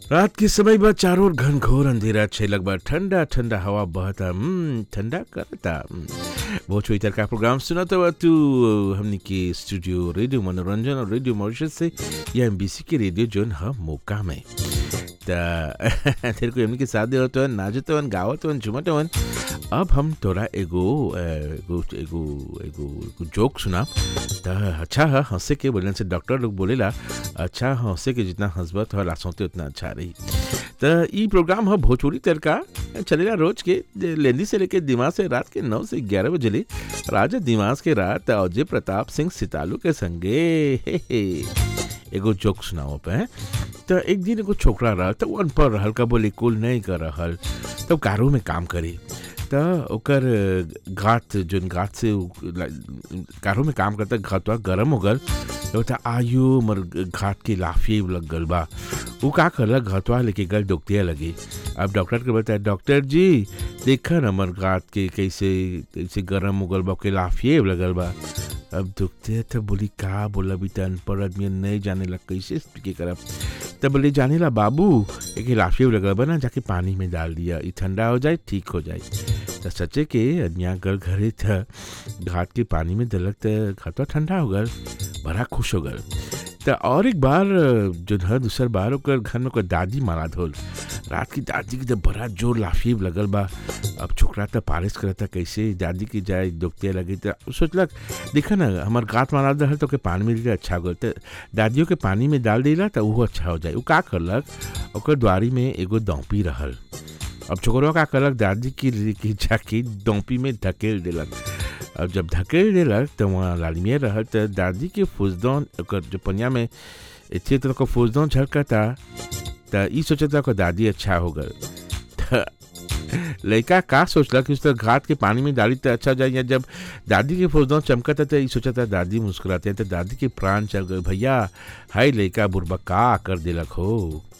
रात के समय बा चारों ओर घनघोर अंधेरा छे लगभग ठंडा ठंडा हवा बहता हम्म, ठंडा करता हम्म। बहुत छोई का प्रोग्राम सुना तो तू हमनी के स्टूडियो रेडियो मनोरंजन और रेडियो मॉरिशस से या एमबीसी के रेडियो जोन ह मौका में त तेरे को हमनी के साथ दे तो नाचत हवन गावत हवन झुमत हवन अब हम तोरा एगो अ, एगो एगो एगो एगो जोक सुना त अच्छा है हंसे के बोलने से डॉक्टर लोग बोलेला अच्छा हंसे के जितना हंसबा तो लासोते उतना अच्छा रही त ई प्रोग्राम है भोजपुरी तड़का चलेला रोज के लेंदी से लेके दिमाग से रात के नौ से ग्यारह बजे ले राजा दिमाग के रात अजय प्रताप सिंह सितालू के संगे हे हे एगो जोक सुनाओ पे त एक दिन एगो छोकरा रह त उ अनपढ़ रहल का बोले कुल नहीं कर रहल तब कारो में काम करी त ओकर घाट जोन घाट से उ ला- कारो में काम करता घाटवा गरम हो गल तो बता आयु मर घाट के लाफी लग गल बा वो का करला घाटवा लेके गल डॉक्टर लगे अब डॉक्टर के बताया डॉक्टर जी देखा न मर घाट के कैसे कैसे गरम हो गल बा के लाफिए लगल बा अब दुखते तो बोली का बोला भी अनपढ़ आदमी नहीं जाने लग कैसे के करब तब बोले जाने ला बाबू एक लाफिए लगल बा ना जाके पानी में डाल दिया ये ठंडा हो जाए ठीक हो जाए तो सचे के यहाँ गल घरे था घाट के पानी में दलक तो घाटवा ठंडा हो गल बड़ा खुश हो गल तो और एक बार जो है दूसर बार ओकर घर में ओकर दादी मारा धोल रात की दादी की जब बड़ा जोर लाफीब लगल बा अब छोकरा तो पारिश करता कैसे दादी की जाए दुखते लगी तो सोचलक देखा ना हमार गात मारा रहल तो के पानी में दिला अच्छा हो गल तो दादियों के पानी में डाल दिला तो वो अच्छा हो जाए वो का करलक ओकर द्वारी में एगो दौपी रहल अब छोकरवा का करलक दादी की की जाके दौपी में धकेल देलक अब जब धकेल देलक तो वहाँ लालमिया रहल तो दादी के फुजदौन ओकर जो पनिया में इतने तरह का फुजदौन झलकता त ई सोचता ओकर दादी अच्छा हो गल त लड़का का सोचला कि उस तरह घाट के पानी में डाली तो अच्छा हो जाए या जब दादी के फौजदार चमकता तो ये सोचा दादी मुस्कुराते हैं तो दादी के प्राण चल गए भैया हाय लड़का बुरबा का कर दिलक हो